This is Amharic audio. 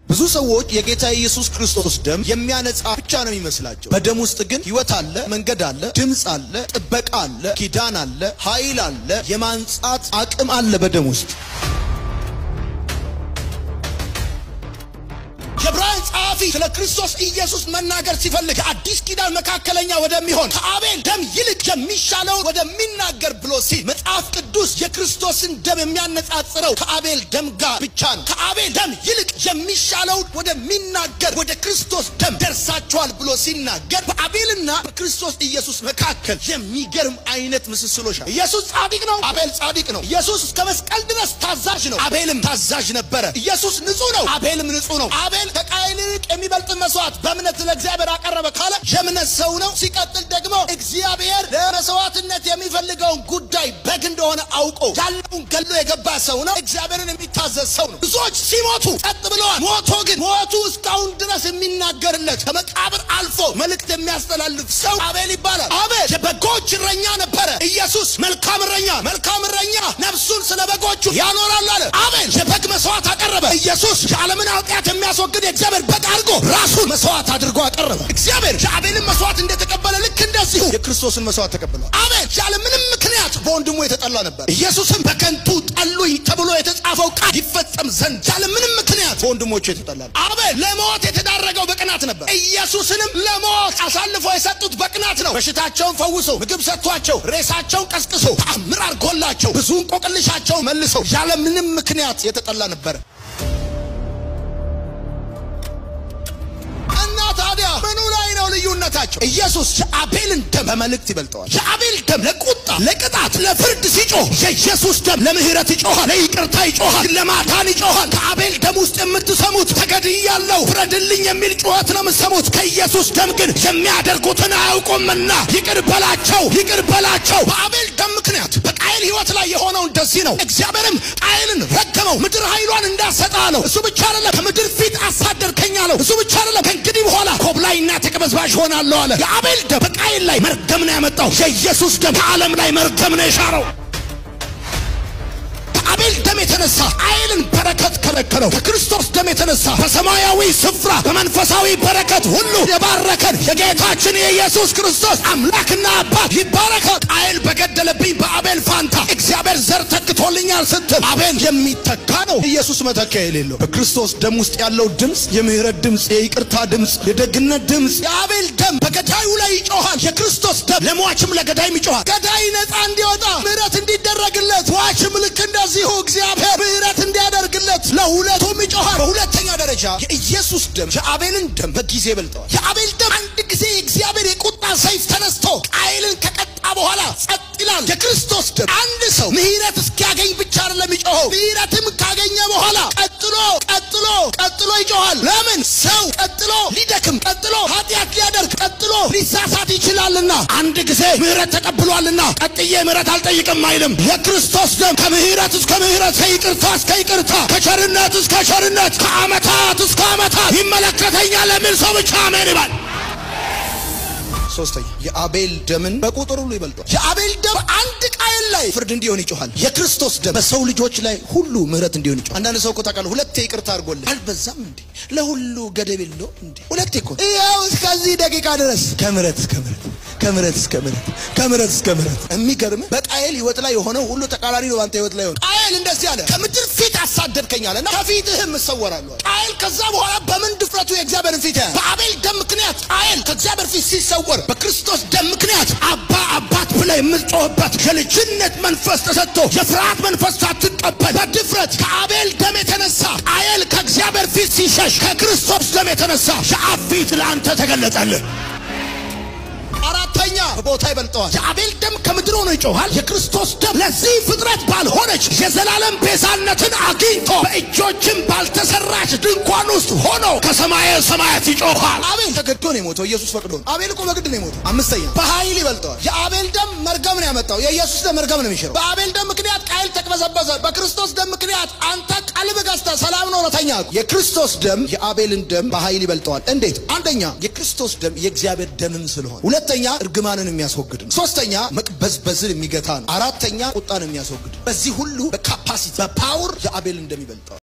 ብዙ ሰዎች የጌታ የኢየሱስ ክርስቶስ ደም የሚያነጻ ብቻ ነው የሚመስላቸው። በደም ውስጥ ግን ሕይወት አለ፣ መንገድ አለ፣ ድምፅ አለ፣ ጥበቃ አለ፣ ኪዳን አለ፣ ኃይል አለ፣ የማንጻት አቅም አለ በደም ውስጥ። የዕብራውያን ጸሐፊ ስለ ክርስቶስ ኢየሱስ መናገር ሲፈልግ የአዲስ ኪዳን መካከለኛ ወደሚሆን ከአቤል ደም ይልቅ የሚሻለውን ወደሚናገር ብሎ ሲል መጽሐፍ ቅዱስ የክርስቶስን ደም የሚያነጻጽረው ከአቤል ደም ጋር ብቻ ነው። ከአቤል ደም ይልቅ የሚሻለውን ወደሚናገር ወደ ክርስቶስ ደም ደርሳችኋል ብሎ ሲናገር በአቤልና በክርስቶስ ኢየሱስ መካከል የሚገርም አይነት ምስስሎች አሉ። ኢየሱስ ጻድቅ ነው፣ አቤል ጻድቅ ነው። ኢየሱስ እስከ መስቀል ድረስ ታዛዥ ነው፣ አቤልም ታዛዥ ነበረ። ኢየሱስ ንጹሕ ነው፣ አቤልም ንጹሕ ነው። አቤል ከቃየል ይልቅ የሚበልጥ መስዋዕት በእምነት ለእግዚአብሔር አቀረበ ካለ የእምነት ሰው ነው። ሲቀጥል ደግሞ እግዚአብሔር ለመስዋዕትነት የሚፈልገውን ጉዳይ በግ እንደሆነ አውቆ ያለውን ገሎ የገባ ሰው ነው። እግዚአብሔርን የሚታዘዝ ሰው ነው። ብዙዎች ሲሞቱ ጸጥ ብለዋል። ሞቶ ግን ሞቱ እስካሁን ድረስ የሚናገርለት ከመቃብር አልፎ መልእክት የሚያስተላልፍ ሰው አቤል ይባላል። አቤል የበጎች እረኛ ነበረ። ኢየሱስ መልካም እረኛ መልካም እረኛ ነፍሱን ስለ በጎቹ ያኖራል አለ። አቤል የበግ መስዋዕት አቀረበ። ኢየሱስ የዓለምን ኃጢአት የሚያስወግድ የእግዚአብሔር በግ አድርጎ ራሱን መስዋዕት አድርጎ አቀረበ። እግዚአብሔር የአቤልን መስዋዕት እንደተቀበለ ልክ እንደዚሁ የክርስቶስን መስዋዕት ተቀብሏል። አቤል ያለ ምንም ምክንያት በወንድሙ የተጠላ ነበር። ኢየሱስም በከንቱ ጠሉኝ ተብሎ የተጻፈው ቃል ይፈጸም ዘንድ ያለ ምንም ምክንያት በወንድሞቹ የተጠላ ነው። አቤል ለሞት የተዳረገው በቅናት ነበር። ኢየሱስንም ለሞት አሳልፎ የሰጡት በቅናት ነው። በሽታቸውን ፈውሶ ምግብ ሰጥቷቸው ሬሳቸውን ቀስቅሶ ተአምር አድርጎላቸው ብዙ እንቆቅልሻቸው መልሰው ያለ ምንም ምክንያት የተጠላ ነበረ። እና ታዲያ ምኑ ላይ ነው ልዩነታቸው? ኢየሱስ የአቤልን ደም በመልእክት ይበልጠዋል። የአቤል ደም ለቁጣ፣ ለቅጣት፣ ለፍርድ ሲጮህ የኢየሱስ ደም ለምህረት ይጮሃል፣ ለይቅርታ ይጮሃል፣ ለማዳን ይጮሃል። ከአቤል ደም ውስጥ የምትሰሙት ተገድያለሁ ፍረድልኝ የሚል ጩኸት ነው የምትሰሙት። ከኢየሱስ ደም ግን የሚያደርጉትን አያውቁምና ይቅር በላቸው፣ ይቅር በላቸው። በአቤል ደም ምክንያት በቃየል ሕይወት ላይ የሆነው እንደዚህ ነው። እግዚአብሔርም ቃየልን ረገመው፣ ምድር ኃይሏን እንዳሰጣ አለው። እሱ ብቻ አይደለም፣ ከምድር ፊት አሳደርከኝ አለው። እሱ ብቻ አይደለም፣ ከእንግዲህ በኋላ ኮብላይና ተቀበዝባዥ ሆናለሁ አለ። የአቤል ደም በቃየል ላይ መርገም ነው ያመጣው። የኢየሱስ ደም ከዓለም ላይ መርገም ነው የሻረው። ከአቤል ደም የተነሳ ቃየልን በረከት ከለከለው። ከክርስቶስ ደም የተነሳ በሰማያዊ ስፍራ በመንፈሳዊ በረከት ሁሉ የባረከን የጌታችን የኢየሱስ ክርስቶስ አምላክና አባት ይባረካል። ቃየል በገደለብኝ በአቤል ፋንታ እግዚአብሔር ዘር ተክቶልኛል ስትል አቤል የሚተካ ነው። ኢየሱስ መተኪያ የሌለው በክርስቶስ ደም ውስጥ ያለው ድምፅ የምህረት ድምፅ፣ የይቅርታ ድምፅ፣ የደግነት ድምፅ። የአቤል ደም በገዳዩ ላይ ይጮሃል። የክርስቶስ ደም ለሟችም ለገዳይም ይጮሃል። ገዳይ ነፃ እንዲወጣ ምህረት እንዲደረግለት፣ ሟችም ልክ እንደዚሁ እግዚአብሔር ምህረት እንዲያደርግለት ለሁለቱም ይጮሃል። በሁለተኛ ደረጃ የኢየሱስ ደም የአቤልን ደም በጊዜ ይበልጠዋል። የአቤል ደም አንድ ጊዜ የእግዚአብሔር የቁጣ ሰይፍ ተነስቶ ቃየልን ከቀጣ በኋላ ጸጥ ይላል። የክርስቶስ ደም አንድ ሰው ምህረት እስኪያገኝ ብቻ አይደለም ይጮኸው፣ ምህረትም ካገኘ በኋላ ቀጥሎ ቀጥሎ ቀጥሎ ይጮሃል። ለምን ሰው ቀጥሎ ሊደክም፣ ቀጥሎ ኃጢአት ሊያደርግ፣ ቀጥሎ ሊሳሳት ይችላልና አንድ ጊዜ ምህረት ተቀብሏልና ቀጥዬ ምህረት አልጠይቅም አይልም። የክርስቶስ ደም ከምህረት እስከ ምህረት፣ ከይቅርታ እስከ ይቅርታ፣ ከቸርነት እስከ ቸርነት፣ ከዓመታት እስከ ዓመታት ይመለከተኛል የሚል ሰው ብቻ አሜን ይባል። ሶስተኛ የአቤል ደምን በቁጥር ሁሉ ይበልጧል። የአቤል ደም አንድ ቃየል ላይ ፍርድ እንዲሆን ይጮሃል። የክርስቶስ ደም በሰው ልጆች ላይ ሁሉ ምህረት እንዲሆን ይጮሃል። አንዳንድ ሰው እኮ ታውቃለህ፣ ሁለቴ ይቅርታ አድርጎልህ አልበዛም እንዴ? ለሁሉ ገደብ የለው እንዴ? ሁለቴ እኮ ይኸው እስከዚህ ደቂቃ ድረስ ከምረት እስከ ምረት ከምረት እስከ ምረት ከምረት እስከ ምረት። የሚገርም በቃየል ህይወት ላይ የሆነው ሁሉ ተቃራኒ ነው። አንተ ህይወት ላይ ሆነ ቃየል እንደዚህ አለ፣ ከምድር ፊት አሳደድከኝ አለና ከፊትህም እሰወራለሁ። ቃየል ከዛ በኋላ በምን ድፍረቱ የእግዚአብሔርን ፊት ያያል? በአቤል ደም ምክንያት ቃየል ከእግዚአብሔር ፊት ሲሰወር፣ በክርስቶስ ደም ምክንያት አባ አባት ብለህ የምትጮህበት የልጅነት መንፈስ ተሰጥቶ የፍርሃት መንፈስ ሳትቀበል በድፍረት ከአቤል ደም የተነሳ ቃየል ከእግዚአብሔር ፊት ሲሸሽ፣ ከክርስቶስ ደም የተነሳ የአብ ፊት ለአንተ ተገለጠልህ። አራተኛ በቦታ ይበልጠዋል። የአቤል ደም ከምድር ሆኖ ይጮሃል። የክርስቶስ ደም ለዚህ ፍጥረት ባልሆነች የዘላለም ቤዛነትን አግኝቶ በእጆችም ባልተሰራች ድንኳን ውስጥ ሆኖ ከሰማየ ሰማያት ይጮሃል። አቤል ተገዶ ነው የሞተው፣ ኢየሱስ ፈቅዶ ነው። አቤል እኮ በግድ ነው የሞተው። አምስተኛ በኃይል ይበልጠዋል። የአቤል ደም መርገም ነው ያመጣው፣ የኢየሱስ ደም መርገም ነው የሚሽረው። በአቤል ደም ምክንያት ቃየል ተቅበዘበዘ። በክርስቶስ ደም ምክንያት አንተ ቀልብ ገዝተህ ሰላም ነው ተኛ። የክርስቶስ ደም የአቤልን ደም በኃይል ይበልጠዋል። እንዴት? አንደኛ የክርስቶስ ደም የእግዚአብሔር ደምም ስለሆነ፣ ሁለተኛ እርግማንን የሚያስወግድ ነው። ሶስተኛ መቅበዝበዝን የሚገታ ነው። አራተኛ ቁጣን የሚያስወግድ ነው። በዚህ ሁሉ በካፓሲቲ በፓወር የአቤልን ደም ይበልጠዋል።